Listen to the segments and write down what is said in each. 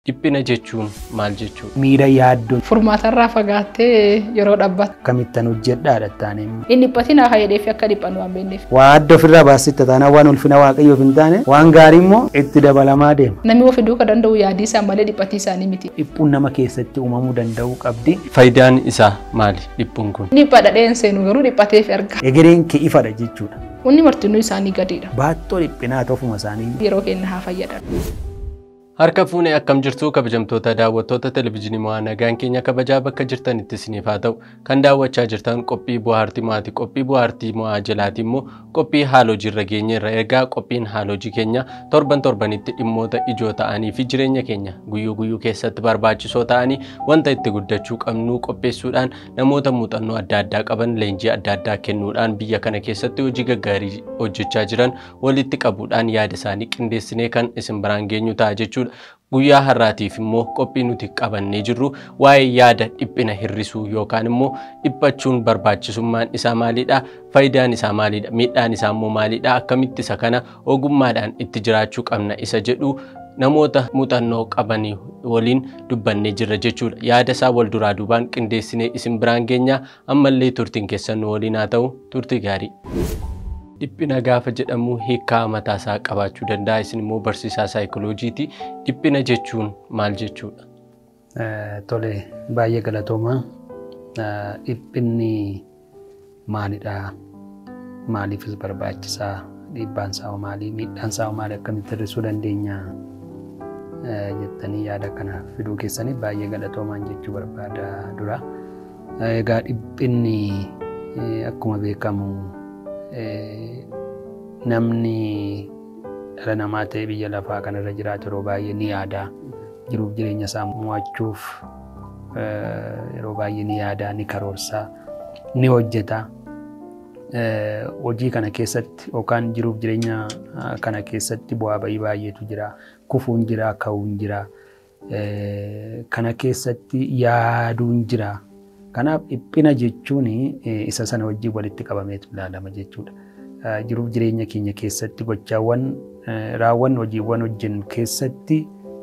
Dhiphina jechuun maal jechuudha? Miira yaaddoon Furmaatarraa fagaattee yeroo dhaabbattu. akkamittan hojjedhaadha taane Inni dhiphatiin haa jedheef akka dhiphannu waan beekneef. waa adda ofirraa baasitta taanaan waan ulfina waaqayyoof hin taane waan gaarii immoo itti dabalamaa deema. Namni of hidhuu kan danda'u yaadii isaa malee dhiphatii isaanii miti. Dhiphuun nama keessatti uumamuu danda'uu qabdi. Faayidaan isaa maali dhiphuun kun? Dhipha dhadheen seenu garuu dhiphateef erga. Egereen kee ifadha jechuudha. Wanni martinuu isaanii gadiidha. Baattoo dhiphinaa ofuma isaanii Yeroo keenya haa fayyadan. Harka fuunee akkam jirtu kabajamtoota daawwattoota televizyiinii mo'aa nagaan keenya kabajaa bakka jirtanitti isiniif haa ta'u kan daawwachaa jirtan qophii bu'aartii mo'aati qophii bu'aartii mo'aa jalaati immoo qophii haalojii irra geenye irra egaa qophiin haalojii keenya torban torbanitti dhimmoota ijoo ta'anii fi jireenya keenya guyyuu guyyuu keessatti barbaachisoo ta'anii wanta itti guddachuu qabnu qopheessuudhaan namoota muuxannoo adda addaa qaban leenjii adda addaa kennuudhaan biyya kana keessatti hojii gaggaarii hojjechaa jiran walitti qabuudhaan yaada isaanii qindeessinee kan isin biraan geenyu ta'a jechuudha. Guyyaa har'aatiif immoo qophii nuti qabannee jirru waa'ee yaada dhiphina hir'isuu yookaan immoo dhiphachuun barbaachisummaan isaa maalidha? Faayidaan isaa maalidha? Miidhaan isaa immoo maalidha? Akkamitti isa kana ogummaadhaan itti jiraachuu qabna isa jedhu namoota muuxannoo qabanii waliin dubbannee jirra jechuudha. Yaada isaa wal duraa duubaan qindeessinee isin biraan geenya ammallee turtiin keessan nu waliin haa ta'u turtii gaarii. Dhiphina gaafa jedhamu hiikaa mataa isaa qabaachuu danda'a. Isin immoo barsiisaa saayikoloojiiti. Dhiphina jechuun maal jechuudha? tole baay'ee galatooma. Dhiphinni maalidha? Maaliifis barbaachisaa? Dhiibbaan isaa hoo maali? Miidhaan isaa hoo maali? Akkamitti hir'isuu dandeenya? jettanii yaada kana fiduu keessanii baay'ee galatoomaan jechuu barbaada dura. Egaa dhiphinni akkuma beekamu namni dhala namaa ta'e biyya lafaa kanarra jiraatu yeroo baay'ee ni yaada. Jiruuf jireenya isaa mo'achuuf yeroo baay'ee ni yaada, ni karoorsa, ni hojjeta. Hojii kana keessatti yookaan jiruuf jireenya kana keessatti bu'aa bahii baay'eetu jira. Kufuun jira, ka'uun jira. Kana keessatti yaaduun jira. Kanaaf dhiphina jechuun isa sana wajjin walitti qabameetu ilaalama jechuudha. Jiruuf jireenya keenya keessatti gochaawwan raawwannu hojiiwwan hojjennu keessatti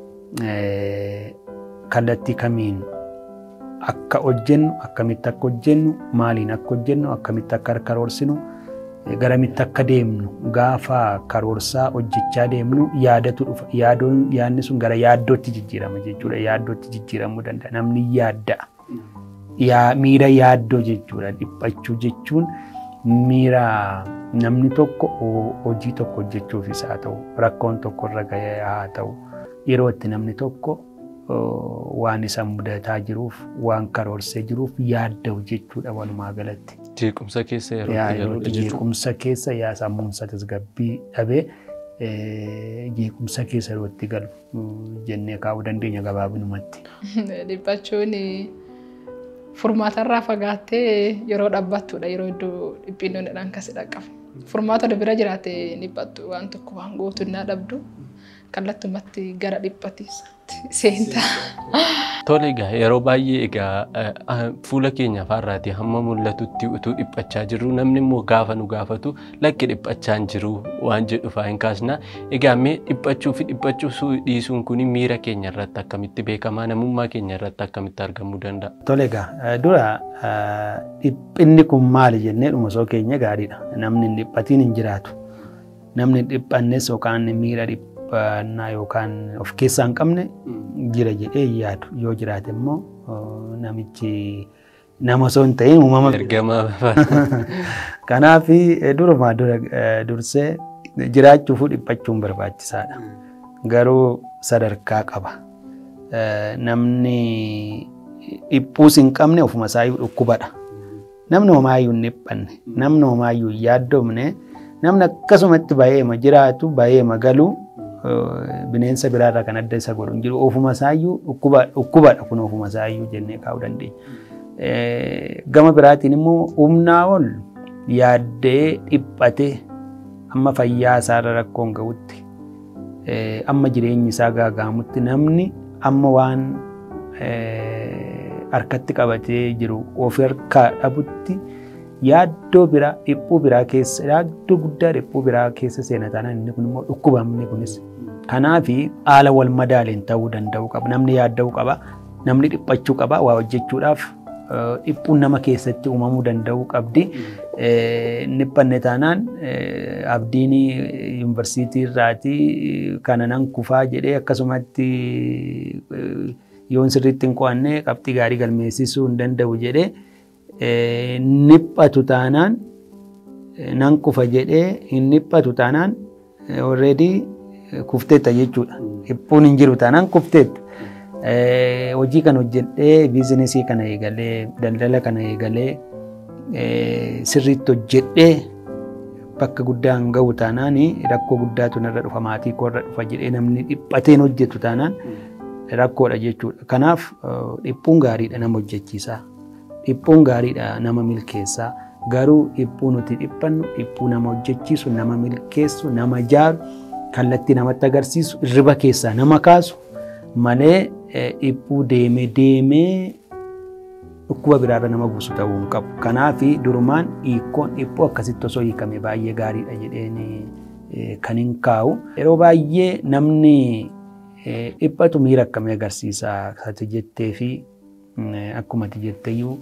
kallattii kamiin akka hojjennu akkamitti akka hojjennu maaliin akka hojjennu akkamitti akka karoorsinu garamitti akka deemnu gaafa karoorsaa hojjechaa deemnu yaadatu dhufa yaadoon yaadni sun gara yaaddootti jijjiirama jechuudha yaaddootti jijjiiramuu danda'a namni yaadda'a. miira yaaddoo jechuudha. Dhiphachuu jechuun miira namni tokko hojii tokko hojjechuufis haa ta'u rakkoon tokko irra gahee haa ta'u yeroo itti namni tokko waan isa mudataa jiruuf waan karoorsee jiruuf yaadda'u jechuudha walumaa galatti. Jeequmsa keessa yeroo itti galudha jechuudha. Jeequmsa keessa yaa sammuunsa tasgabbii dhabee jeequmsa keessa yeroo itti galu jennee kaa'uu dandeenya gabaabinumatti. Dhiphachuun furmaatarraa fagaattee yeroo dhaabbattudha yeroo iddoo dhiphinnoodhaan kasi dhaqqabu. Furmaata bira jiraate dhiphattu waan tokko waan gootunnaa dhabdu kallattumatti gara dhiphatiisaatti seenta. Tole egaa yeroo baay'ee egaa fuula keenya faarraati hamma mul'atutti utuu dhiphachaa jirru namni immoo gaafa nu gaafatu lakki dhiphachaa hin jiru waan jedhu fa'aa hin kaasna. Egaa mee dhiphachuu fi dhiphachuu dhiisuun kun miira keenya irratti akkamitti beekamaa namummaa keenya irratti akkamitti argamuu danda'a? Tole egaa dura dhiphinni kun maali jennee dhuma osoo keenya gaariidha. Namni hin dhiphatiin hin jiraatu. Namni hin dhiphannes yookaan miira dhiphannaa yookaan of keessaa hin qabne jira jedhee yaadu yoo jiraate immoo namichi nama osoo hin ta'in uumama. Ergama. Kanaaf durumaa dura dursee jiraachuuf dhiphachuun barbaachisaadha. Garuu sadarkaa qaba. Namni dhiphuus hin qabne ofuma isaayyuu dhukkubadha. Namni homaayyuu hin dhiphanne, namni homaayyuu hin yaaddoomne, namni akkasumatti baay'eema jiraatu, baay'eema galuu bineensa biraarraa kan adda isa godhu hin jiru. Ofuma isaayyuu dhukkubadha kun ofuma isaayyuu jennee kaa'uu dandeenya. Gama biraatiin immoo humnaa ol yaaddee dhiphatee amma fayyaa isaarra rakkoon ga'utti amma jireenyi isaa gaagaamutti namni amma waan harkatti qabatee jiru of harkaa dhabutti yaaddoo biraa dhiphuu biraa keessa yaaddoo guddaa dhiphuu biraa keessa seena taanaan inni kun immoo dhukkubamni kunis Kanaaf haala wal madaaleen ta'uu danda'u qaba. Namni yaadda'uu qaba. Namni dhiphachuu qaba. Waa hojjechuudhaaf dhiphuun nama keessatti uumamuu danda'uu qabdi. Dhiphanne taanaan abdiin yuunivarsiitii irraati kana nan kufaa jedhee akkasumatti yoon sirriitti hin qo'anne qabxii gaarii galmeessisuu hin danda'u jedhee dhiphatu taanaan nan kufa jedhee hin dhiphatu taanaan already kufteetta jechuudha. Dhiphuun hin jiru taanaan kufteetta. Hojii kana hojjedhee biizinesii kana eegalee daldala kana eegalee sirriitti hojjedhee bakka guddaan gahu taanaan rakkoo guddaatu narra dhufa maatii koo irra dhufa jedhee namni dhiphateen hojjetu taanaan rakkoodha jechuudha. Kanaaf dhiphuun gaariidha nama hojjechiisaa. Dhiphuun gaariidha nama milkeessaa. Garuu dhiphuu nuti dhiphannu dhiphuu nama hojjechiisu nama milkeessu nama jaaru kallattii namatti agarsiisu irriba keessaa nama kaasu malee dhiphuu deemee deemee dhukkuba biraarra nama buusu ta'uu hin qabu. Kanaaf durumaan hiikkoon dhiphuu akkasitti osoo hiikame baay'ee gaariidha jedheen kan hin kaa'u. Yeroo baay'ee namni dhiphatu miira akkamii agarsiisa ati jettee fi akkuma ati jetteyyuu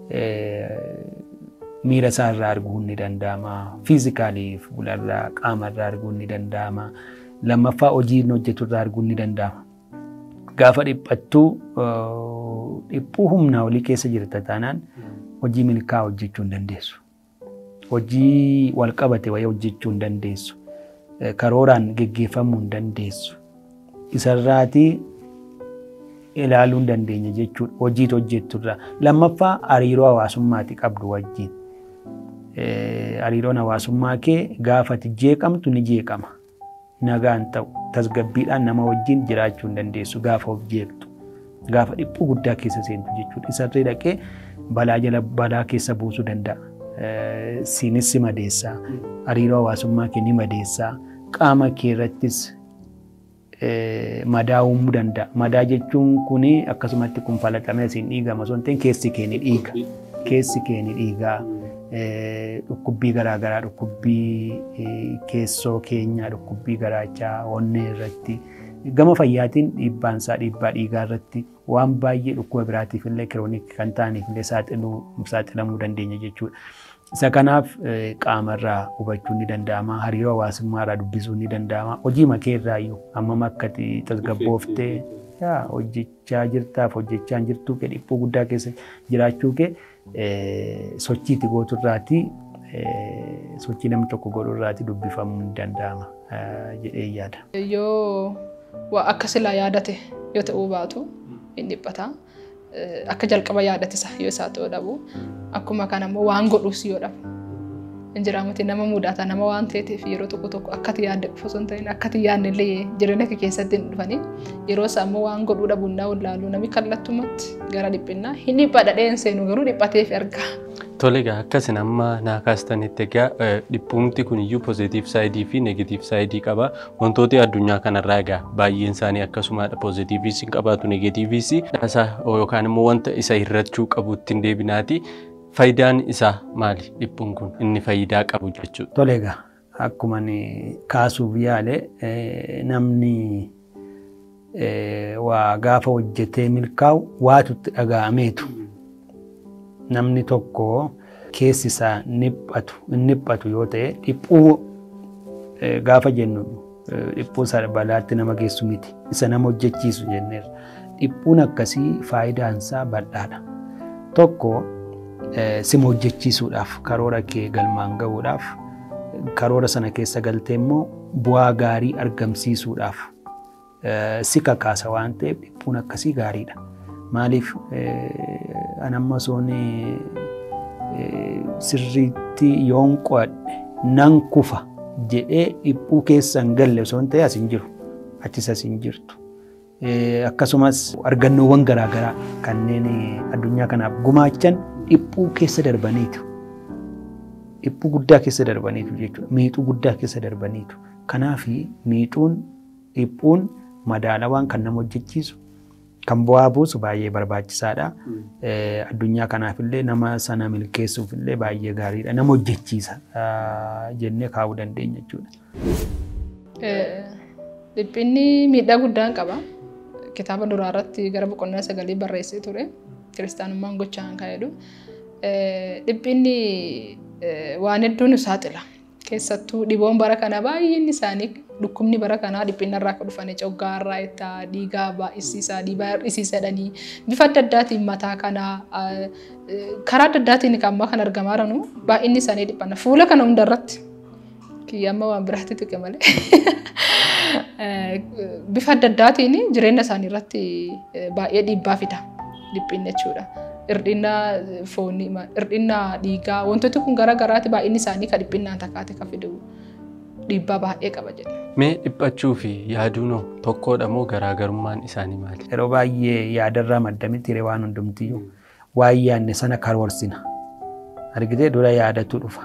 miira isaa irraa arguun ni danda'ama. Fiizikaalii fuularraa qaama irraa arguun ni danda'ama. Lammaffaa hojii inni hojjetu irraa arguun ni danda'ama. Gaafa dhiphattuu dhiphuu humnaa olii keessa jirta taanaan hojii milkaa hojjechuu hin dandeessu. Hojii wal qabate wayii hojjechuu hin dandeessu. Karooraan geggeeffamuu hin dandeessu. Isarraatii ilaaluu hin dandeenya jechuudha. Hojiitu hojjetturraa. Lammaffaa hariiroo hawaasummaati qabdu wajjin. Hariiroon hawaasummaa kee gaafa ati jeeqamtu ni jeeqama. Nagaan ta'u tasgabbiidhaan nama wajjin jiraachuu hin dandeessu gaafa of jeeqtu. Gaafa dhiphuu guddaa keessa seentu jechuudha. Isarree dhaqee balaa jala balaa keessa buusuu danda'a. Siinis si madeessaa. Hariiroo hawaasummaa kee ni madeessaa. Qaama kee irrattis madaa uumuu danda'a. Madaa jechuun kuni akkasumatti kun falaxamee asiin dhiigama osoo hin ta'in keessi kee ni dhiiga. Keessi kee ni dhiigaa. Dhukkubbii garaagaraa dhukkubbii keessoo keenyaa dhukkubbii garaachaa onnee irratti gama fayyaatiin dhiibbaan isaa dhiibbaa dhiigaa irratti waan baay'ee dhukkuba biraatiif illee kiroonik kan ta'aniif illee saaxilamuu dandeenya jechuudha. Isa kanaaf qaamarraa hubachuun ni danda'ama. Hariiroo hawaasummaa irraa dubbisuun ni danda'ama. Hojii makee irraa iyyuu hammam akka tasgabbooftee hojjechaa jirtaaf hojjechaa hin jirtuu kee dhiphuu guddaa keessa jiraachuu kee sochiitti gootu irraati sochii namni tokko godhu irraati dubbifamuu ni danda'ama jedhee yaada. Yoo waa akka silaa yaadate yoo ta'uu baatu hin dhiphata. Akka jalqaba yaadatisa yoo isaa ta'uu dhabu akkuma kana immoo waan godhuus yoo dhabu. Injiraamuti nama mudata nama waan ta'eef yeroo tokko tokko akkati yaadde qofa osoo hin ta'in akkati yaadne illee jireenya kee keessatti hin dhufanii yeroo isaa immoo waan godhuu dhabuun naa wallaaluu namni kallattumatti gara dhiphinnaa hin dhipha dhadheen seenu garuu dhiphateef ergaa. Tole egaa akkasin amma naa kaastanitti egaa dhiphumti kun iyyuu pozitiif saayidii fi negatiif saayidii qaba. Wantooti addunyaa kanarraa egaa baay'een isaanii akkasumadha pozitiivis hin qabaatu negatiivis yookaan immoo wanta isa hirrachuu qabu ittiin deebinaati. Faayidaan isaa maali dhiphuun kun inni faayidaa qabu jechuudha. Tole egaa akkuma kaasuuf yaale namni waa gaafa hojjetee milkaa'u waatu itti dhaga'ameetu. namni tokko keessi isaa niphatu niphatu yoo ta'e dhiphuu gaafa jennu dhiphuu isaa balaatti nama geessu miti isa nama hojjechiisu jenneerra. Dhiphuun akkasii faayidaan isaa bal'aadha. Tokko sima hojjechiisuudhaaf karoora kee galmaan gahuudhaaf karoora sana keessa galtee immoo bu'aa gaarii argamsiisuudhaaf si kakaasa waan ta'eef dhiphuun akkasii gaariidha. Maaliif anamma soon sirriitti yoon qo'adhe nan kufa jedhee dhiphuu keessa hin galle osoo hin ta'e as hin jiru achis as hin jirtu. Akkasumas argannoowwan garaagaraa kanneen addunyaa kanaaf gumaachan dhiphuu keessa darbaniitu. Dhiphuu guddaa keessa darbaniitu jechuudha. Miixuu guddaa keessa darbaniitu. Kanaaf miixuun dhiphuun madaalawaan kan nama hojjechiisu kan bu'aa buusu baay'ee barbaachisaadha. Addunyaa kanaaf illee nama sana milkeessuuf illee baay'ee gaariidha. Nama hojjechiisa jennee kaa'uu dandeenya jechuudha. Dhiphinni miidhaa guddaan qaba. Kitaaba duraa irratti gara boqonnaa sagalii barreessee ture. Kiristaanummaan gochaan kan jedhu. Dhiphinni waan hedduu nu saaxila. Keessattuu dhiboon bara kana baay'een isaanii dhukkubni bara kanaa dhiphina irraa kan dhufanii coggaa irraa itti dhiigaa baay'isiisaa dhiibaa hir'isiisadhanii bifa adda addaatiin mataa kanaa karaa adda addaatiin kan ammaa kan argamaa jiranu baay'inni isaanii dhiphana fuula kana hunda irratti kiyyamma waan biraatti tuqe malee bifa adda addaatiin jireenya isaanii irratti baay'ee dhiibbaa fida dhiphinni jechuudha. Hirdhina foonii, hirdhina dhiigaa wantooti kun garaa garaati baay'inni isaanii kan dhiphinaan takkaate kan fidu dhiibbaa baay'ee qaba jedha. Mee dhiphachuu fi yaaduun tokkodha moo garaagarummaan isaanii maali? Yeroo baay'ee yaadarraa madda miti hiree waan hundumtiyyuu waan yaadne sana karoorsina. Argitee dura yaadatu dhufa.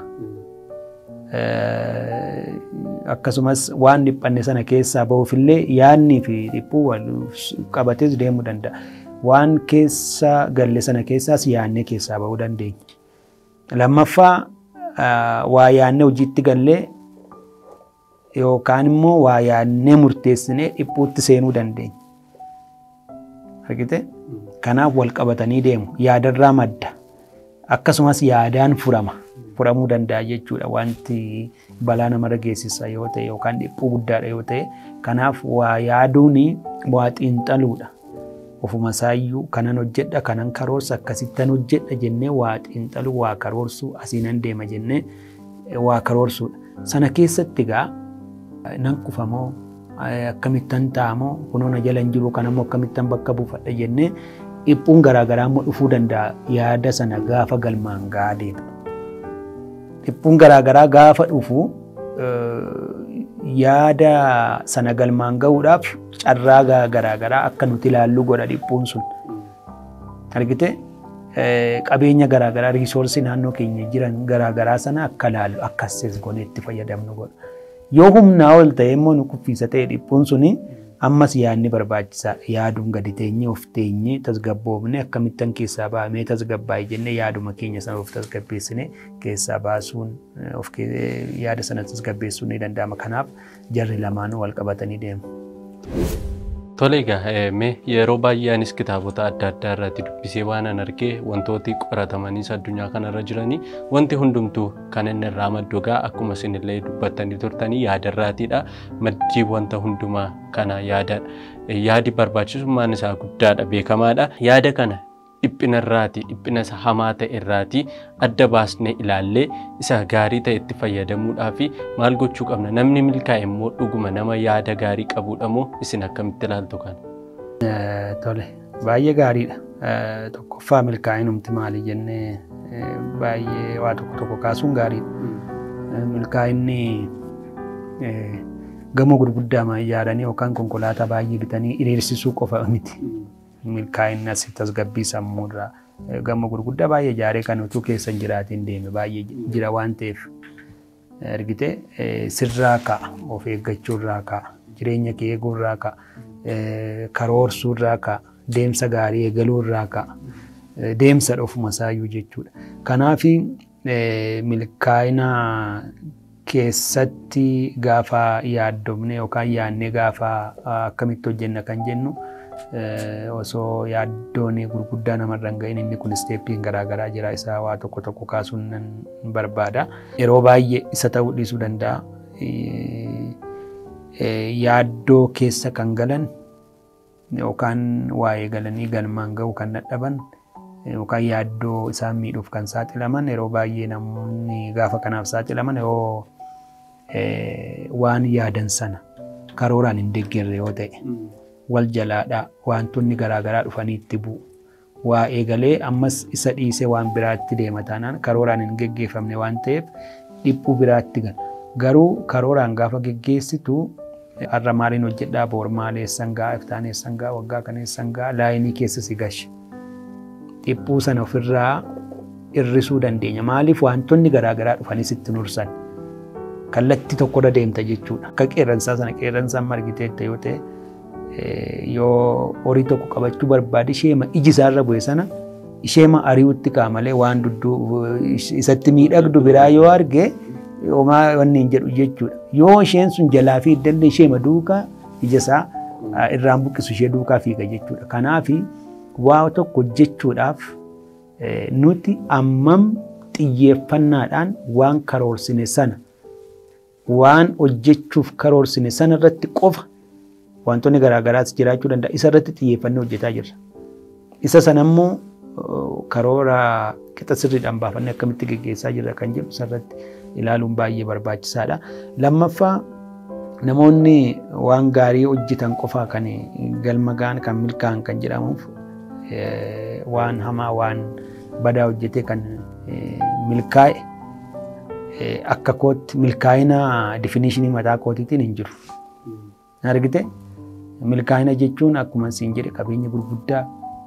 Akkasumas waan dhiphanne sana keessaa bahuufillee yaadnii fi dhiphuu wal qabatees deemuu danda'a. Waan keessa galle sana keessaas yaadnee keessaa bahuu dandeenya. Lammaffaa waa yaadnee hojiitti gallee yookaan immoo waa yaadnee murteessinee dhiphuutti seenuu dandeenya. Argite? Kanaaf wal qabatanii deemu. Yaadarraa madda. Akkasumas yaadaan furama. Furamuu danda'a jechuudha. Wanti balaa namarra geessisa yoo ta'e yookaan dhiphuu guddaadha yoo ta'e. Kanaaf waa yaaduun waa xiinxaluudha. Ofuma isaayyuu kanan hojjedha kanan karoorsa akkasittan hojjedha jennee waa xiinxaluu waa karoorsuu asiinan deema jennee waa karoorsuudha. Sana keessatti egaa nan kufamoo akkamittan taa'amoo kunoona jala hin jiru kanammoo akkamittan bakka buufadha jennee dhiphuun garaagaraa immoo dhufuu danda'a yaada sana gaafa galmaan gahaa deema. Dhiphuun garaagaraa gaafa dhufu yaada sana galmaan gahuudhaaf carraa garaagaraa akka nuti ilaallu godha dhiphuun sun. Argite qabeenya garaagaraa riisoorsii naannoo keenya jiran garaagaraa sana akka ilaallu akka assees goonee itti fayyadamnu godha. Yoo humnaa ol ta'e immoo nu kuffisa ta'e dhiphuun suni ammas yaadni barbaachisaa yaaduun gadi teenyee of teenyee tasgabboofne akkamittan keessaa bahamee tasgabbaa'e jennee yaaduma keenya sana of tasgabbeessine keessaa baasuun of yaada sana tasgabbeessuun ni danda'ama. Kanaaf jarri lamaanuu wal qabatanii deemu. Tole egaa mee yeroo baay'ee anis kitaabota adda addaa irratti dubbisee waan an argee wantooti qoratamaniis addunyaa kanarra jiranii wanti hundumtuu kan inni irraa maddu egaa akkuma isinillee dubbattanii turtanii yaadarraatiidha. Maddii wanta hundumaa kana yaadadha. Yaadi barbaachisummaan isaa guddaadha beekamaadha. Yaada kana dhiphina irraati dhiphina isa hamaa ta'e irraati adda baasnee ilaallee isa gaarii ta'e itti fayyadamuudhaa fi maal gochuu qabna namni milkaa'e immoo dhuguma nama yaada gaarii qabuudha moo isin akkamitti ilaaltu kana? Tole baay'ee gaariidha. Tokkoffaa milkaa'inumti maali jennee baay'ee waa tokko tokko kaasuun gaariidha. Milkaa'inni gamoo gurguddaa ijaaranii yookaan konkolaataa baay'ee bitanii hiriirsisuu qofa miti. milkaa'inni asitti tasgabbii sammuurraa gamoo gurguddaa baay'ee ijaaree kan utuu keessa hin jiraatiin deeme baay'ee jira waan ta'eef argite sirraa ka'a of eeggachuurraa ka'a jireenya kee eeguurraa ka'a karoorsuurraa ka'a deemsa gaarii eegaluurraa ka'a deemsa ofuma isaayyuu jechuudha. Kanaaf milkaa'ina keessatti gaafa yaaddomne yookaan yaadnee gaafa akkamitti hojjenna kan jennu osoo yaaddoon gurguddaa namarra hin gahin inni kun isteeppiin garaagaraa jira isaa waa tokko tokko kaasuun nan barbaada. Yeroo baay'ee isa ta'uu dhiisuu danda'a. Yaaddoo keessa kan galan yookaan waa'ee galanii galmaan ga'u kan dadhaban yookaan yaaddoo isaan miidhuuf kan saaxilaman yeroo baay'ee namoonni gaafa kanaaf saaxilaman yoo waan yaadan sana karooraan hin deeggarre yoo ta'e. wal jalaadha wantoonni garaagaraa dhufanii itti bu'u. Waa eegalee ammas isa dhiisee waan biraatti deema taanaan karooraan hin geggeeffamne waan ta'eef dhiphuu biraatti gala. Garuu karooraan gaafa geggeessitu har'a maaliin hojjedhaa boor maal eessan ga'a iftaan eessan ga'a waggaa kan eessan ga'a laayinii keessa si gashe. Dhiphuu sana ofirraa hir'isuu dandeenya. Maaliif wantoonni garaagaraa dhufanii sitti nursan. Kallattii tokkorra deemta jechuudha. Akka qeerransaa sana qeerransaan margiteetta yoo ta'e yoo horii tokko qabachuu barbaade isheema iji isaarra bu'e sana isheema ari'utti ka'a malee waan dudduu isatti miidhagdu biraa yoo arge homaa wanni hin jedhu jechuudha. Yoo isheen sun jalaa fi iddallee isheema duukaa ija isaa irraan buqqisu ishee duukaa fiiga jechuudha. Kanaaf waa tokko hojjechuudhaaf nuti ammam xiyyeeffannaadhaan waan karoorsine sana waan hojjechuuf karoorsine sana irratti qofa wantoonni garaagaraas jiraachuu danda'a. Isa irratti xiyyeeffannee hojjetaa jirra. Isa sana immoo karoora qixa sirriidhaan baafannee akkamitti geggeessaa jirra kan jedhu isarratti ilaaluun baay'ee barbaachisaadha. Lammaffaa namoonni waan gaarii hojjetan qofaa kan galma ga'an kan milkaa'an kan jedhamuuf waan hamaa waan badaa hojjetee kan milkaa'e akka kootti milkaa'ina difinishinii mataa kootiitiin hin jiru. Argite milkaa'ina jechuun akkuma siin jedhe qabeenya gurguddaa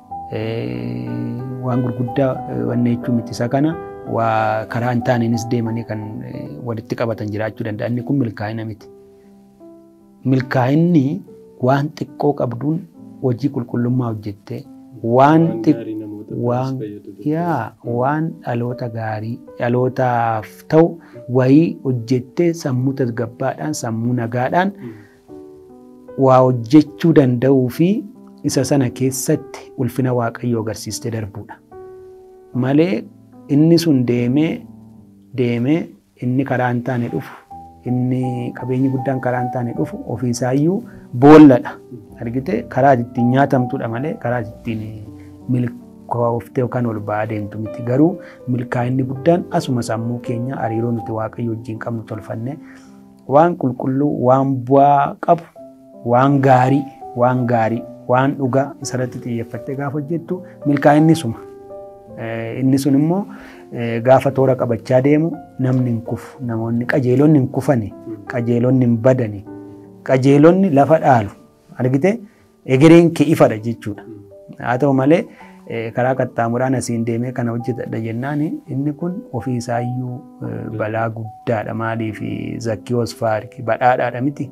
waan gurguddaa wanne jechuun miti isa kana waa karaa hin taaneenis deemanii kan walitti qabatan jiraachuu danda'a. Inni kun milkaa'ina miti. Milkaa'inni waan xiqqoo qabduun hojii qulqullummaa hojjettee waan waan yaa waan dhaloota gaarii dhalootaaf ta'u wayii hojjettee sammuu tasgabbaadhaan sammuu nagaadhaan waa hojjechuu danda'uu fi isa sana keessatti ulfina waaqayyoo agarsiistee darbuudha. Malee inni sun deemee deemee inni karaa hin taane dhufu inni qabeenyi guddaan karaa hin taane dhufu ofiisaayyuu boolladha. Argite karaa ittiin nyaatamtudha malee karaa ittiin milkooftee yookaan ol ba'aa deemtu miti. Garuu milkaa'inni guddaan asuma sammuu keenya hariiroo nuti waaqayyo wajjin qabnu tolfanne waan qulqulluu waan bu'aa qabu waan gaarii waan gaarii waan dhugaa isarratti xiyyeeffattee gaafa hojjettu milkaa'inni suma. Inni sun immoo gaafa toora qabachaa deemu namni hin kufu namoonni qajeelonni hin kufani qajeelonni hin badani qajeelonni lafa dhaalu argite egereen kee ifadha jechuudha. Haa ta'u malee karaa qaxxaamuraan asiin deemee kana hojjetadha jennaan inni kun ofii isaayyuu balaa guddaadha maaliif zakkii wasfaarki badhaadhaadha miti.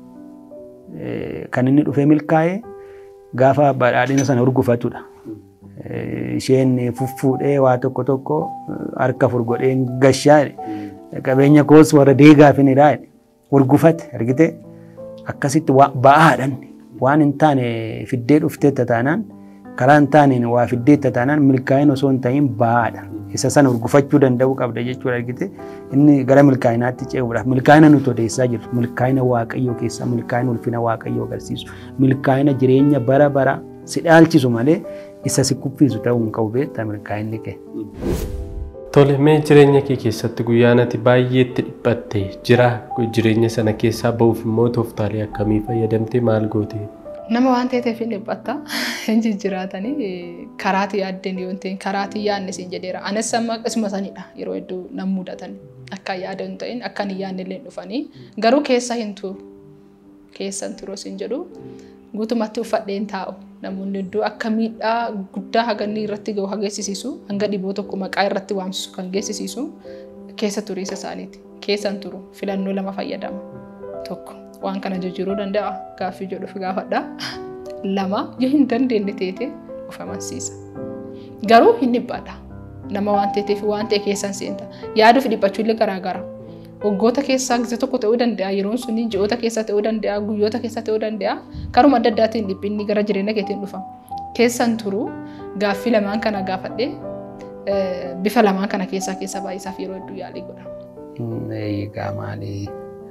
Kan inni dhufee milkaa'ee gaafa badhaadhina sana urgufatudha. Isheen fuffuudhee waa tokko tokko harka furgodhee gashaa qabeenya koos warra deegaafinidha urgufate argite akkasitti ba'aadhaan waan hin taane fiddee dhufteetta taanaan karaa hin taaneen waa fiddeetta taanaan milkaa'ina osoo hin ta'iin ba'aadha. Isa sana urgufachuu danda'uu qabda jechuudha argite inni gara milkaa'inaatti ce'uudhaaf milkaa'ina nuti odeessaa jirru milkaa'ina waaqayyoo keessaa milkaa'ina ulfina waaqayyoo agarsiisu milkaa'ina jireenya bara bara si dhaalchisu malee isa si kuffisu ta'uu hin qabu beektaa milkaa'inni kee. Tole mee jireenya kee keessatti guyyaa ati baay'eetti dhiphatte jira jireenya sana keessaa ba'uuf immoo tooftaalee akkamii fayyadamtee maal goote? Nama waan ta'eef hin dhiphatta hin jijjiraatanii karaatii yaaddeen yoo ta'in karaatii yaadne siin jedheera. Anis amma akkasuma sanidha yeroo hedduu nam mudatan akka yaada hin ta'in akka hin yaadne illee dhufanii garuu keessa hin turu keessa hin turu siin jedhu guutumatti uffadheen taa'u namoonni hedduu akka miidhaa guddaa haganni irratti gahu hageessisiisu hanga dhiboo tokko maqaa irratti waamsisu kan geessisiisu keessa turiisa isaaniiti. Keessa hin turu filannoo lama fayyadama tokko. waan kana jijjiiruu danda'a gaaffii jedhuuf gaafadha. Lama yoo hin dandeenye teete of amansiisa. Garuu hin dhiphaadha. Nama waan ta'eef waan ta'e keessan seenta. Yaaduuf dhiphachuu illee garaagara. Waggoota keessaa gisee tokko ta'uu danda'a. Yeroon sun ji'oota keessa ta'uu danda'a. Guyyoota keessa ta'uu danda'a. Karuma adda addaatiin dhiphinni gara jireenya keetiin dhufa. Keessan turu gaaffii lamaan kana gaafadhee bifa lamaan kana keessaa keessa baay'isaaf yeroo hedduu yaalii godha. Eegaa maalii?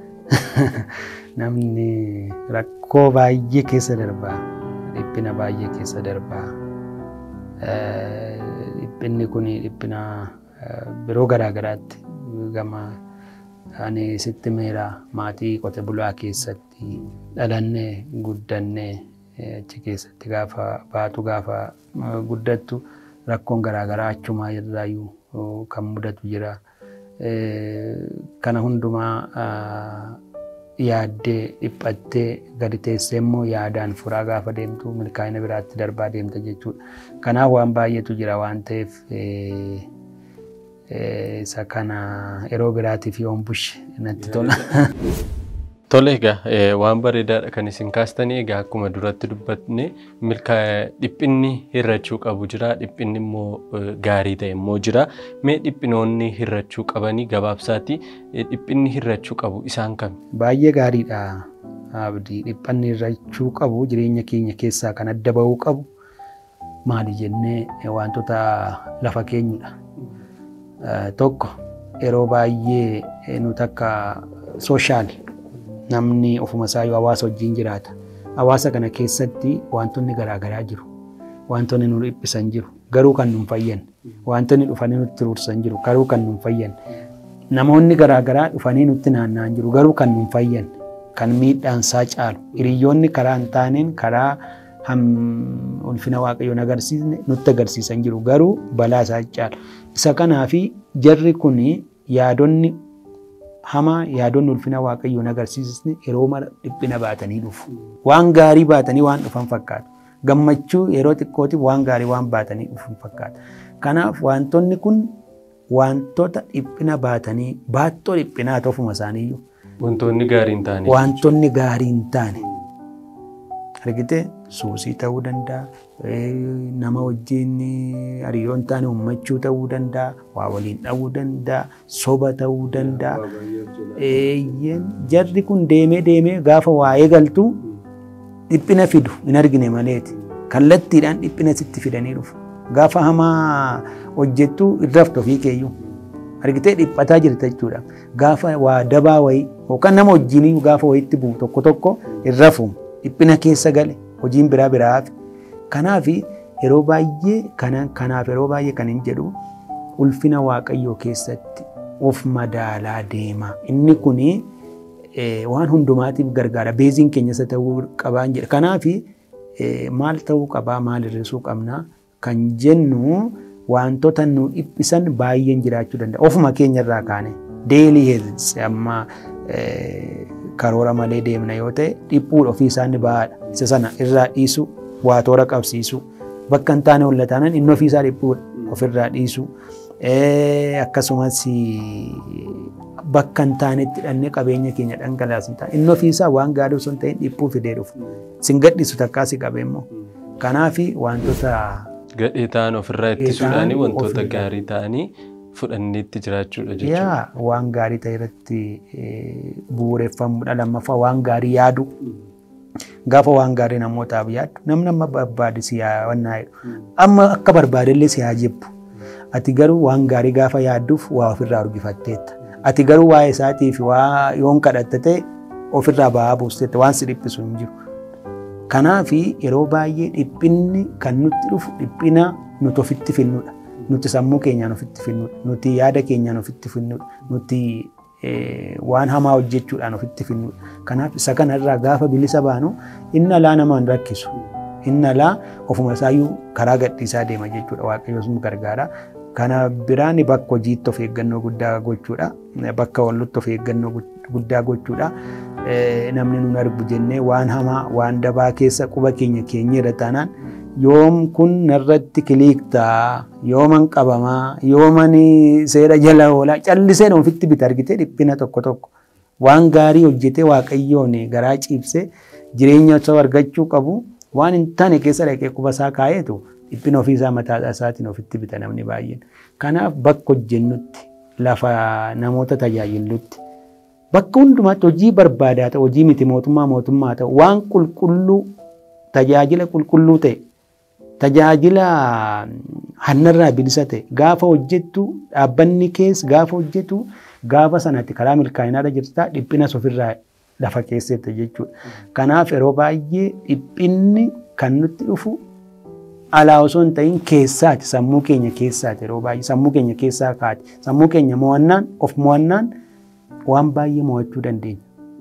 namni rakkoo baay'ee keessa darbaa dhiphina baay'ee keessa darbaa dhiphinni kun dhiphina biroo garaagaraatti gama ani sitti meera maatii qote bulaa keessatti dhalannee guddannee achi keessatti gaafa baatu gaafa guddattu rakkoon garaagaraa achumaa irraayyuu kan mudatu jira. Kana hundumaa yaaddee dhiphattee gadi teessee immoo yaadaan furaa gaafa deemtu milkaa'ina biraatti darbaa deemta jechuudha. Kanaaf waan baay'eetu jira waan ta'eef isa kana yeroo biraatiif yoon bushe natti tola. Tole egaa waan bareedaadha kan isin kaastanii egaa akkuma duratti dubbatne dhiphinni hirrachuu qabu jira dhiphinni immoo gaarii ta'e immoo jira mee dhiphinoonni hirrachuu qabanii gabaabsaati dhiphinni hirrachuu qabu isaan kami? Baay'ee gaariidha. abdii dhiphanni irrachuu qabu jireenya keenya keessaa kan adda bahuu qabu maali jennee wantoota lafa keenyudha. Tokko yeroo baay'ee nuti akka sooshaal namni ofuma isaa yoo hawaasa wajjin jiraata. Hawaasa kana keessatti wantoonni garaagaraa jiru. Wantoonni nu dhiphisan jiru. Garuu kan nu fayyan. Wantoonni dhufanii nutti turursan jiru. Garuu kan nu fayyan. Namoonni garaagaraa dhufanii nutti naanna'an jiru. Garuu kan nu fayyan. Kan miidhaan isaa caalu. Hiriyoonni karaa hin taaneen karaa ulfina waaqayyoon agarsiisne nutti agarsiisan jiru. Garuu balaa isaa caalu. Isa kanaafi jarri kun yaadonni hamaa yaadonni ulfina waaqayyoon agarsiisne yeroo mara dhiphina baatanii dhufu. Waan gaarii baatanii waan dhufan fakkaata. Gammachuu yeroo xiqqootiif waan gaarii waan baatanii dhufan fakkaata. Kanaaf wantoonni kun wantoota dhiphina baatanii baattoo dhiphinaa ofuma isaaniiyyuu. Wantoonni gaarii hin taane. Wantoonni gaarii hin taane. Argite suusii ta'uu danda'a, nama wajjin hariiroo hin taane ummachuu ta'uu danda'a, waa waliin dha'uu danda'a, soba ta'uu danda'a. Jarri kun deemee deemee gaafa waa eegaltu dhiphina fidu hin argine maleeti. Kallattiidhaan dhiphina sitti fidanii dhufu. Gaafa hamaa hojjettu irraftu ofii keeyyuu. Argitee dhiphataa jirta jechuudha. Gaafa waa dabaa wayii yookaan nama wajjin gaafa wayiitti bu'u tokko tokko irrafu dhiphina keessa gale hojiin biraa biraa hafe. Kanaaf yeroo baay'ee kanaaf yeroo baay'ee kan hin jedhu ulfina waaqayyoo keessatti of madaalaa deema. Inni kun waan hundumaatiif gargaara. Beeziin keenya isa ta'uu qabaa jedha. Kanaaf maal ta'uu qabaa maal hir'isuu qabnaa kan jennu wantoota nu dhiphisan baay'een jiraachuu danda'a. Ofuma keenya irraa kaane deelii heezis amma karoora malee deemna yoo ta'e dhiphuudha ofii isaanii bahaadha. Isa sana irraa dhiisu waa toora qabsiisu bakka hin taane hollataanan inni ofii isaa dhiphuudha ofirraa dhiisu. Akkasumas bakka hin taanetti dhannee qabeenya keenya dhangalaasu ta'a. Inni ofii isaa waan gaarii osoo hin ta'in dhiphuu fidee dhufu. Sin gadhiisu takkaa si qabee immoo. Kanaaf wantoota gadhee ta'an ofirraa ittisuudhaan wantoota gaarii ta'anii fudhannee itti jiraachuudha jechuudha. Yaa waan gaarii ta'e irratti bu'uureffamuudha lammaffaa waan gaarii yaadu. Gaafa waan gaarii namootaaf yaaddu namni amma barbaade si yaawannaa jedhu. Amma akka barbaadellee si haa jibbu. Ati garuu waan gaarii gaafa yaadduuf waa ofirraa urgifatteetta. Ati garuu waa'ee isaatiif waa yoon kadhatte ta'e ofirraa ba'aa buusteetta waan si dhiphisu hin jiru. Kanaaf yeroo baay'ee dhiphinni kan nutti dhufu dhiphina nuti ofitti finnudha. Nuti sammuu keenyaan ofitti finnudha. Nuti yaada keenyaan ofitti finnudha. Nuti waan hamaa hojjechuudhaan ofitti finnudha. Kanaaf isa kanarraa gaafa bilisa baanu inni alaa nama hin rakkisu. Inni alaa ofuma isaayyuu karaa gadhiisaa deema jechuudha. Waaqayyoos nu gargaara. Kana biraan bakka hojiitti of eeggannoo guddaa gochuudha. Bakka wallutti of eeggannoo guddaa gochuudha. Namni nun argu jennee waan hamaa waan dabaa keessa quba keenya keenya irra taanaan yoom kun narratti kiliiktaa yooman qabamaa yooman seera jala oolaa callisee ofitti bita argitee dhiphina tokko tokko waan gaarii hojjetee waaqayyoon garaa ciibsee jireenya osoo argachuu qabu waan hin taane keessa dhaqee quba isaa kaa'eetu dhiphina ofiisaa mataa isaatiin ofitti bita namni baay'een. Kanaaf bakka hojjennutti lafa namoota tajaajillutti bakka hundumaatti hojii barbaadaa ta'e hojii miti mootummaa mootummaa ta'e waan qulqulluu tajaajila qulqulluu ta'e tajaajila hannarraa bilisa ta'e gaafa hojjettu dhaabbanni keessa gaafa hojjettu gaafa sanatti karaa milkaa'inaarra jirta dhiphinas ofirraa lafa keessatti jechuudha. Kanaaf yeroo baay'ee dhiphinni kan nutti dhufu alaa osoo hin ta'in keessaati sammuu keenya keessaati yeroo baay'ee sammuu keenya keessaa kaati sammuu keenya mo'annaan of mo'annaan waan baay'ee mo'achuu dandeenya.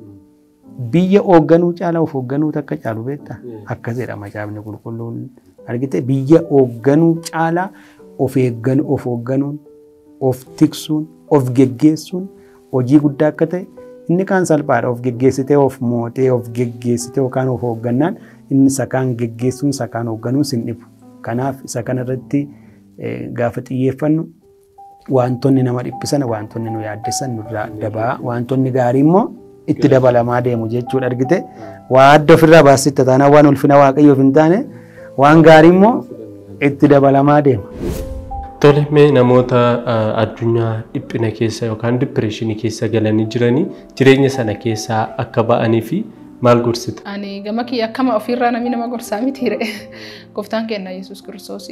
Biyya hoogganuu caalaa of hoogganuu takka caalu beektaa akkas jedha macaafni qulqulluun argite biyya hoogganuu caalaa of eegganuu of hoogganuun of tiksuun of geggeessuun hojii guddaa akka ta'e inni kaan salphaadha of geggeessitee of mootee of geggeessitee yookaan of hooggannaan inni sakaan geggeessuun sakaan hoogganuun sin dhibu. Kanaaf isa kanarratti gaafa xiyyeeffannu wantoonni nama dhiphisan wantoonni nu yaaddessan nurraa dabaa wantoonni gaarii immoo itti dabalamaa deemu jechuudha argite waa adda ofirraa baasitta taanaan waan ulfina waaqayyoof hin taane waan gaarii immoo itti dabalamaa deema. Tole mee namoota addunyaa dhiphina keessa yookaan dipireeshinii keessa galanii jiranii jireenya sana keessaa akka ba'anii fi Maal gorsita? Ani gama kiyya akkama ofirraa namni nama gorsaa miti re'e. Gooftaan keenya Yesuus Kiristoos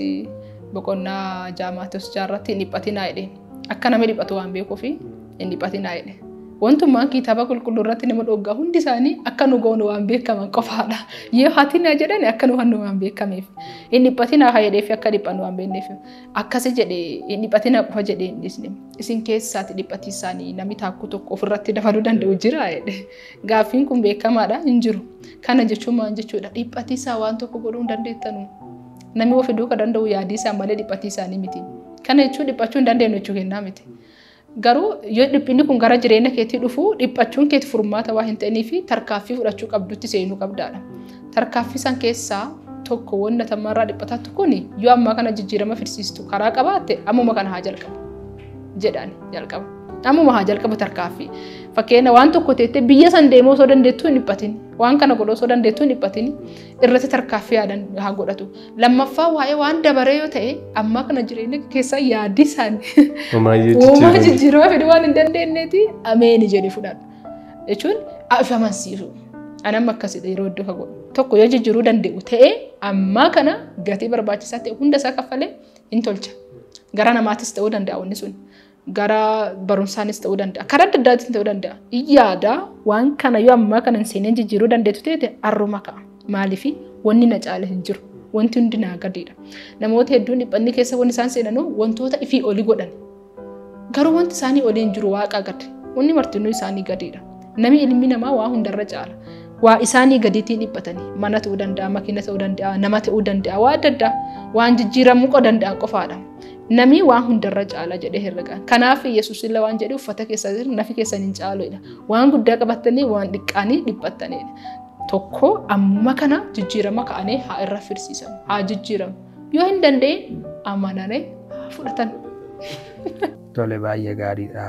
boqonnaa jaamaatos jaarratti hin dhiphatinaa jedheen. Akka namni dhiphatu waan beekuuf hin dhiphatinaa jedhe. Wantummaan kitaaba qulqulluu irratti nama dhoggaa hundi isaanii akka nu goonu waan beekaman qofaadha. Yoo hatinaa jedhan akka nu hannu waan beekameef. Hin dhiphatinaa haa jedheef akka dhiphannu waan beekneef. Akkasi jedhee hin dhiphatinaa qofa jedhee hin dhisne. Isin keessaati dhiphatiisaanii namni taakkuu tokko ofirratti dabaluu danda'u jira jedhe. Gaaffiin kun beekamaadha hin jiru. Kana jechuun maal jechuudha dhiphatiisaa waan tokko godhuu hin dandeettanu. Namni of fiduu kan danda'u yaadiisaa malee dhiphatiisaanii miti. Kana jechuun dhiphachuu hin dandeenyu jechuu kennaa miti. Garuu yoo dhiphinni kun gara jireenya keetii dhufu dhiphachuun keeti furmaata waa hin ta'inii fi tarkaaffii fudhachuu qabdutti seenuu qabdaadha. Tarkaaffii san keessaa tokko wanta tamarraa dhiphatatu kun yoo ammaa kana jijjiirama fidsiistu karaa qabaatte ammuma kana haa jalqabu jedhaan jalqaba. Ammuma haa jalqabu tarkaaffii. Fakkeenya waan tokko teettee biyya san deemuu osoo dandeettuu hin dhiphatin. Waan kana godhuu osoo dandeettuu hin dhiphatin irratti tarkaaffii haa godhatu. Lammaffaa waa'ee waan dabaree yoo ta'e ammaa kana jireenya keessaa yaaddi isaanii uumaa jijjiirama fedhii waan hin dandeenyeeti ameeni jedhee fudhadhu. Jechuun if amansiisu. Anam akkasidha yeroo iddoo ka godhu. Tokko yoo jijjiiruu danda'u ta'ee ammaa kana gatii barbaachisaa ta'e hunda isaa kaffalee hin tolcha. Gara namaatis ta'uu danda'a wanni sun. Gara barumsaanis ta'uu danda'a. Karaa adda addaatiin ta'uu danda'a. Yaada waan kana yoo ammaa kana hin seeneen jijjiiruu dandeettu ta'e arruma ka'a. Maaliifi wanni na caale hin jiru. Wanti hundi naa gadiidha. Namoota hedduun dhiphanni keessa wanni isaan seenanuu wantoota ifii olii godhan. Garuu wanti isaanii olii hin jiru waaqa gadi. Wanni martinuu isaanii gadiidha. Nami ilmi namaa waa hundarra caala. Waa isaanii gadiitiin dhiphatanii mana ta'uu danda'a, makiina ta'uu danda'a, nama ta'uu danda'a, waa adda addaa waan jijjiiramuu danda'an qofaadha. Nami waan hundarra caala jedhee herrega. Kanaaf Yesuus illee waan jedhe uffata keessa jiru nafi keessan hin caaludha. Waan guddaa qabattanii waan xiqqaanii dhiphattanidha. Tokko ammuma kana jijjiirama ka'anii haa irra firsiisan, haa jijjiiramu. Yoo hin dandeenye amananii haa fudhatan. Tole baay'ee gaariidha.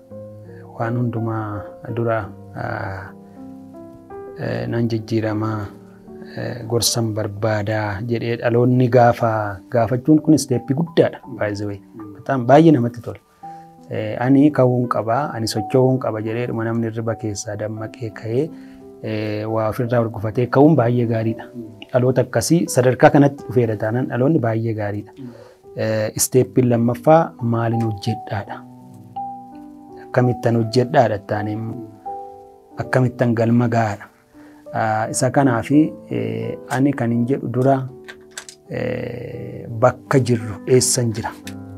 Waan hundumaa dura nan jijjiiramaa gorsan barbaadaa jedhee dhaloonni gaafa gaafachuun kun isteeppii guddaadha baay'ee bataam baay'ee namatti tola. Ani ka'uun qaba ani socho'uun qaba jedhee dhuma namni riba keessaa dammaqee ka'ee waa ofirraa gurgufatee ka'uun baay'ee gaariidha. Dhaloota akkasii sadarkaa kanatti dhufeera taanaan dhaloonni baay'ee gaariidha. Isteeppiin lammaffaa maaliin hojjedhaadha. Akkamittan hojjedhaadha taanee akkamittan galma gahaadha. isa kanaafi ani kan hin jedhu dura bakka jirru eessan jira.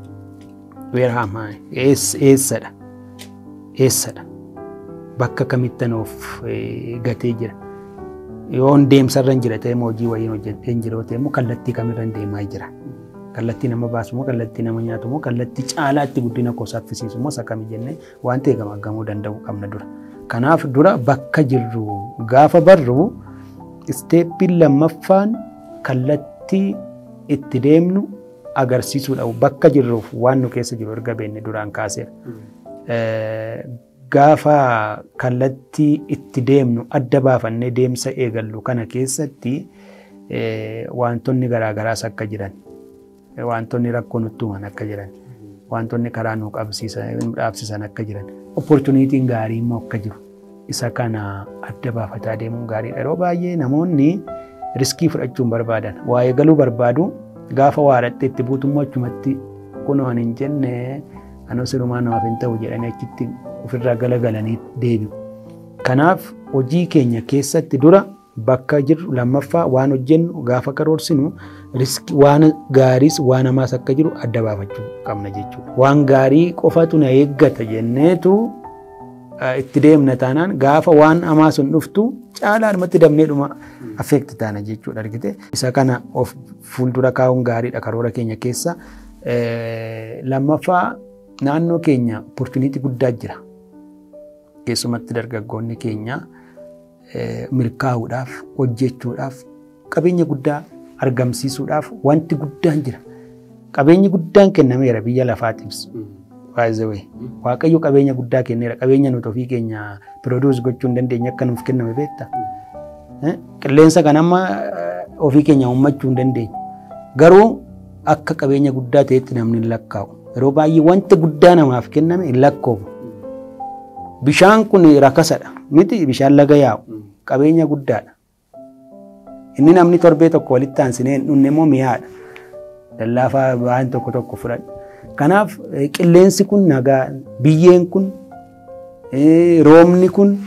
Eessadha. Eessadha. Bakka kamittan of gatee jira. Yoo deemsarra hin jira ta'e hojii wayiin hojjetee hin jiru ta'e immoo kallattii kamirra deemaa jira. Kallattii nama baasu moo kallattii nama nyaatu moo kallattii caalaatti guddina koo saffisiisu moo isa kami jennee waan ta'e gamaggamuu danda'uu qabna dura. Kanaaf dura bakka jirru gaafa barru isteeppiin lammaffaan kallattii itti deemnu agarsiisuudha. Bakka jirruuf waan nu keessa jiru erga beenne duraan kaaseera. Gaafa kallattii itti deemnu adda baafannee deemsa eegallu kana keessatti wantoonni garaagaraas akka jiran wantoonni rakkoo nutti uuman akka jiran wantoonni karaa nu dhaabsisan akka jiran opportunitiin gaarii immoo akka jiru isa kana adda baafataa deemuun gaariidha. Yeroo baay'ee namoonni riskii fudhachuun barbaadan waa eegaluu barbaadu gaafa waa dhatte itti buutummoo achumatti kunoo hin jenne anoo sirumaa namaaf hin ta'u jedhanii achitti ofirraa galagalanii deebi'u. Kanaaf hojii keenya keessatti dura bakka jirru lammaffaa waan hojjennu gaafa karoorsinu riskii waan gaariis waan hamaas akka jiru adda baafachuu qabna jechuudha. Waan gaarii qofatu na eeggata jenneetu itti deemna taanaan gaafa waan hamaa sun dhuftu caalaadhumatti dabneedhuma affeekti taana jechuudha argite. Isa kana of fuuldura kaa'uun gaariidha karoora keenya keessa. Lammaffaa naannoo keenya opportunitii guddaa jira. Keessumatti dargaggoonni keenya milkaa'uudhaaf hojjechuudhaaf qabeenya guddaa argamsiisuudhaaf wanti guddaan jira. Qabeenyi guddaan kennameera biyya lafaatiifis. Baay'ee waaqayyo qabeenya guddaa kenneera. Qabeenya nuti ofii keenya pirooduus gochuu hin dandeenye akka nuuf kenname beekta. Qilleensa kan amma ofii keenya uummachuu hin dandeenye. Garuu akka qabeenya guddaa ta'etti namni hin lakkaa'u. Yeroo baay'ee wanti guddaa namaaf kenname hin lakkoofu. Bishaan kun rakasadha. Miti bishaan laga yaa'u. qabeenya guddaadha. Inni namni torbee tokko walitti aansinee dhunne immoo mi'aadha. Lallaafaa waan tokko tokko fudhadha. Kanaaf qilleensi kun nagaa biyyeen kun roobni kun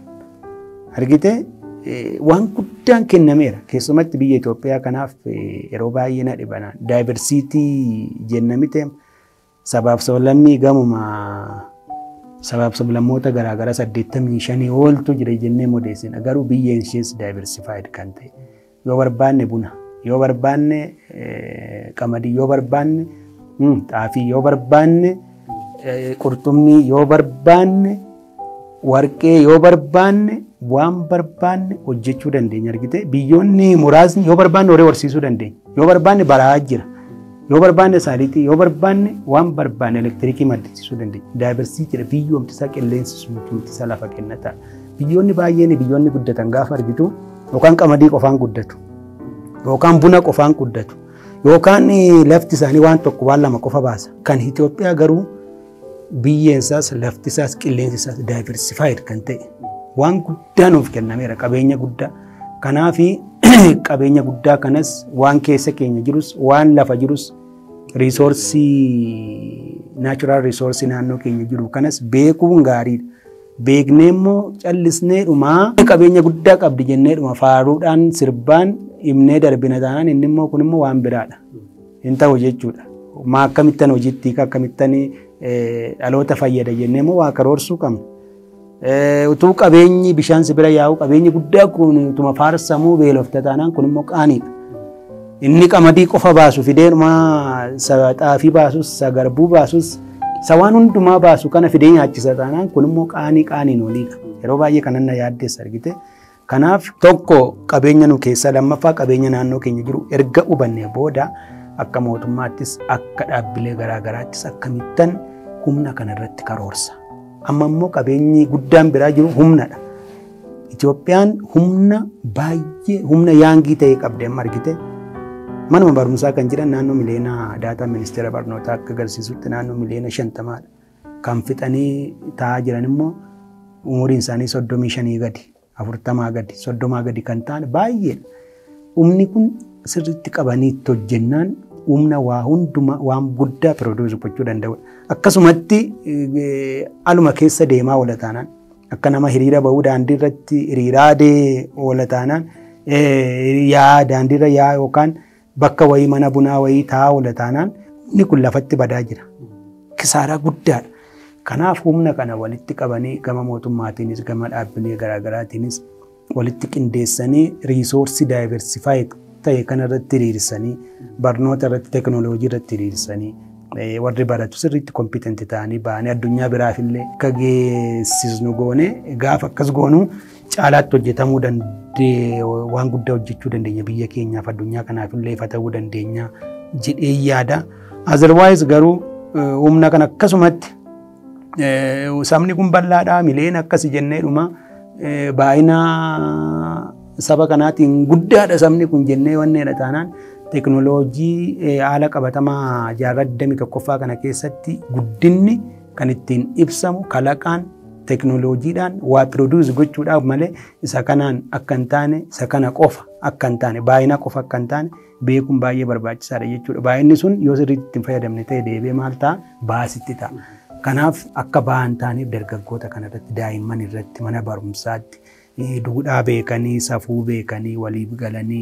argite waan guddaan kennameera. Keessumatti biyya Itoophiyaa kanaaf yeroo baay'ee na dhibana. Daayiversiitii jennamite sabaaf sablammii gamuma sabaaf sablammoota garaagaraa saddeettamii shanii ooltu jira jennee modeessina. Garuu biyyeen ishees daayiversifaayiid kan ta'e. Yoo barbaanne buna, yoo barbaanne qamadii, yoo barbaanne xaafii, yoo barbaanne qurxummii, yoo barbaanne warqee, yoo barbaanne waan barbaanne hojjechuu dandeenya argite biyyoonni muraasni yoo barbaanne horii horsiisuu dandeenya yoo barbaanne baraa jira yoo barbaanne saaliitii yoo barbaanne waan barbaanne elektiriikii maddisiisuu dandeenya daayiversii jedha biyyoomti isaa qilleensi suntumti isaa lafa kennata biyyoonni baay'een biyyoonni guddatan gaafa argitu yookaan qamadii qofaan guddatu yookaan buna qofaan guddatu yookaan lafti isaanii waan tokko waan lama qofa baasa kan Itoophiyaa garuu biyyeen isaas lafti isaas qilleensi isaas daayiversifaayiid kan ta'e waan guddaa nuuf kennameera qabeenya guddaa. Kanaaf qabeenya guddaa kanas waan keessa keenya jirus waan lafa jirus riisoorsii naachuraal riisoorsii naannoo keenya jiru kanas beekuun gaariidha. Beeknee immoo callisnee dhumaa qabeenya guddaa qabdi jennee dhuma faaruudhaan sirbaan himnee darbina taanaan inni immoo kun immoo waan biraadha. Hin ta'u jechuudha. Maa akkamittan hojiitti akkamittan dhaloota fayyada jennee immoo waa karoorsuu qabna. utuu qabeenyi bishaan sibira yaa'u qabeenyi guddaa kun utuma faarsamuu beelofta taanaan kun immoo qaaniidha. Inni qamadii qofa baasu fideenuma xaafii baasus sagarbuu baasus isa waan hundumaa baasu kana fidee nyaachisa taanaan kun immoo qaanii qaaniin oliidha. Yeroo baay'ee kanan na yaaddeessa argite. Kanaaf tokko qabeenya nu keessa lammaffaa qabeenya naannoo keenya jiru erga hubannee booda akka mootummaattis akka dhaabbilee garaagaraattis akkamittan humna kanarratti karoorsa. amma immoo qabeenyi guddaan biraa jiru humnadha. Itoophiyaan humna baay'ee humna yaangii ta'e qabdi amma argite. Manuma barumsaa kan jiran naannoo miliyoona daataa ministeera barnootaa akka agarsiisutti naannoo miliyoona shantamaadha. Kan fixanii taa'aa jiran immoo umuriin isaanii soddomii shanii gadi, afurtamaa gadi, soddomaa gadi kan ta'an baay'eedha. Humni kun sirriitti qabanii itti hojjennaan humna waa hunduma waan guddaa pirooduusii gochuu danda'udha. Akkasumatti aluma keessa deemaa oola taanaan akka nama hiriira bahuu daandii irratti hiriiraa oola taanaan yaa daandiirra yaa yookaan bakka wayii mana bunaa wayii taa'aa oola taanaan inni kun lafatti badaa jira. Kisaaraa guddaadha. Kanaaf humna kana walitti qabanii gama mootummaatiinis gama dhaabbilee garaagaraatiinis walitti qindeessanii riisoorsii daayiversifaayiid ta'e kanarratti hiriirsanii barnoota irratti teekinooloojii irratti hiriirsanii warri baratu sirriitti kompiitenti ta'anii ba'anii addunyaa biraaf illee akka geessisnu goone gaafa akkas goonu caalaatti hojjetamuu dandee waan guddaa hojjechuu dandeenya biyya keenyaaf addunyaa kanaaf illee ifa ta'uu dandeenya jedhee yaada. Azerwaayis garuu humna kan akkasumatti sabni kun bal'aadhaa mileen akkasi jennee dhuma baay'ina saba kanaatiin guddaadha sabni kun jennee wanneedha taanaan teekinooloojii haala qabatamaa jaarraa 21ffaa kana keessatti guddinni kan ittiin ibsamu kalaqaan teekinooloojiidhaan waa pirooduus gochuudhaaf malee isa kanaan akka hin taane isa kana qofa akka hin taane baay'ina qofa akka hin taane beekuun baay'ee barbaachisaadha jechuudha. Baay'inni sun yoo sirriitti ittiin fayyadamne ta'e deebee maal ta'a baasitti ta'a. Kanaaf akka ba'an taaneef dargaggoota kanarratti daa'imman irratti mana barumsaatti duudhaa beekanii safuu beekanii waliif galanii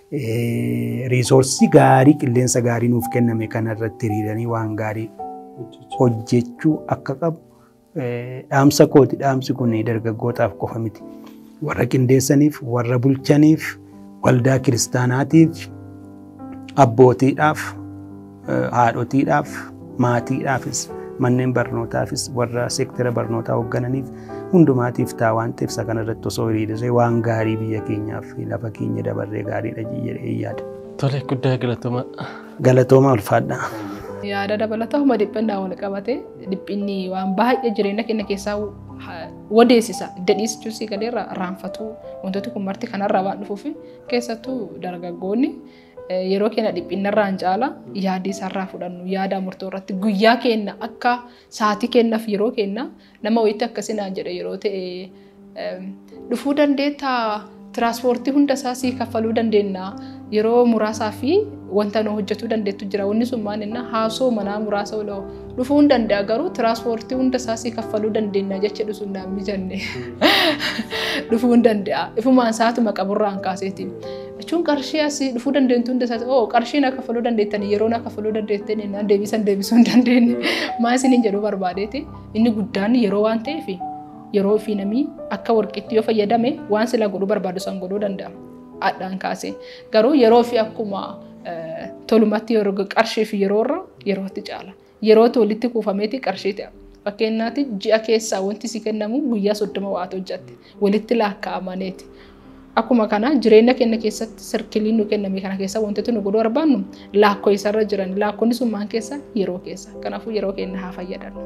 riisoorsii gaarii qilleensa gaarii nuuf kenname kanarratti hiriiranii waan gaarii hojjechuu akka qabu dhaamsa kooti dhaamsi kun dargaggootaaf qofa miti. Warra qindeessaniif, warra bulchaniif, waldaa kiristaanaatiif, abbootiidhaaf, haadhotiidhaaf, maatiidhaafis, manneen barnootaafis, warra seektara barnootaa hooggananiif hundumaatiif ta'a waan ta'eef isa kanarratti osoo hiriirree waan gaarii biyya keenyaaf lafa keenya dabarree gaariidha jedhee yaada. Tole guddaa galatooma. Galatooma ulfaadha. Yaada dabalataa huma dhiphannaa wal qabate dhiphinni waan baay'ee jireenya keenya keessaa wadeessisa. Dadhiisuu si gadeerra raanfatu wantooti kun marti kanarraa waan dhufuuf keessattuu dargaggoonni yeroo keenya dhiphinnarraan caala yaadii isaarraa fudhannu yaada murtoo irratti guyyaa keenya akka saatii kennaaf yeroo kenna nama wayitti akkasinaan jedhe yeroo ta'e dhufuu dandeettaa tiraanspoortii hunda isaa sii kaffaluu dandeenya yeroo muraasaa fi wanta nu hojjetuu dandeettu jira wanni sun maal jenna haasoo manaa muraasa oloo dhufuu hin danda'a garuu tiraanspoortii hunda isaa sii kaffaluu dandeenya jecha dhusu naan mijanne dhufuu hin danda'a ifumaan isaatuma qaburraan kaaseeti jechuun qarshii asii dhufuu dandeenyu hunda isaa oo qarshii na kaffaluu dandeettanii yeroo na kaffaluu dandeettanii naan deebisan deebisuu hin dandeenye maa isiniin jedhuu barbaadeeti inni guddaan yeroo waan ta'eef yeroo fi namni akka warqitti yoo fayyadame waan sila godhuu barbaadu san godhuu danda'a. Adhaan kaase garuu yeroo fi akkuma tolumatti yeroo qarshii fi yeroo irra yerootti caala. Yerootti walitti kuufameeti qarshii ta'a. Fakkeenyaatti ji'a keessaa wanti si kennamu guyyaa soddoma waata hojjatte walitti laakkaa'amaneeti. Akkuma kana jireenya keenya keessatti sirkiliin nu kenname kana keessa wantoota nu godhuu barbaannu laakkoo isarra jiran laakkoonni sun maan keessa yeroo keessa kanaafuu yeroo keenya haa fayyadamnu.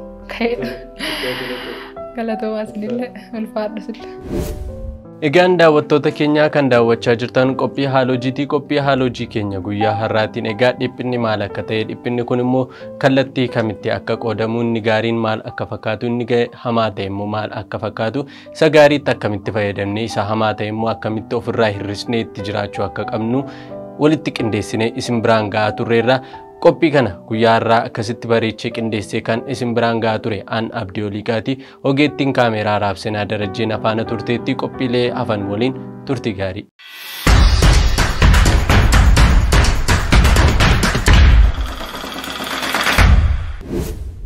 Galatoomaa isinillee ulfaadha sillee. Egaan daawwattoota keenyaa kan daawwachaa jirtan qophii haalojiitii qophii haalojii keenya guyyaa har'aatiin egaa dhiphinni maal akka ta'e dhiphinni kun immoo kallattii kamitti akka qoodamu inni gaariin maal akka fakkaatu inni hamaa ta'e immoo maal akka fakkaatu isa gaariitti akkamitti fayyadamne isa hamaa ta'e immoo akkamitti ofirraa hir'isnee itti jiraachuu akka qabnu walitti qindeessinee isin biraan ga'aa turreerra qophii kana guyyaa har'aa akkasitti bareechee qindeessee kan isin biraan ga'aa ture an abdii oliiqaati ogeettiin kaameeraa raabsinaa darajjeen afaana turteetti qophiilee hafan waliin turtii gaarii.